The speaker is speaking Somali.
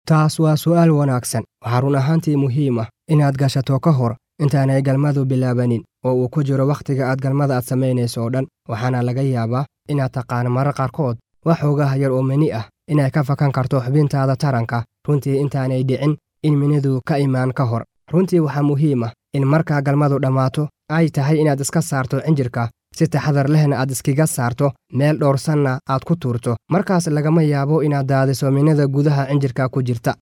taas waa su'aal wanaagsan waxaa run ahaantii muhiim ah inaad gashato ka hor intaanay galmadu bilaabanin oo uu ku jiro wakhtiga aad galmada aad samaynayso oo dhan waxaana laga yaabaa inaad taqaan marar qaarkood wax xoogaha yar oo mini ah inay ka fakan karto xubintaada taranka runtii intaanay dhicin in minidu ka imaan ka hor runtii waxaa muhiim ah in markaa galmadu dhammaato ay tahay inaad iska saarto cinjirka si taxadar lehna aad iskaga saarto meel dhowrsanna aad ku tuurto markaas lagama yaabo inaad daadiso minida gudaha cinjirka ku jirta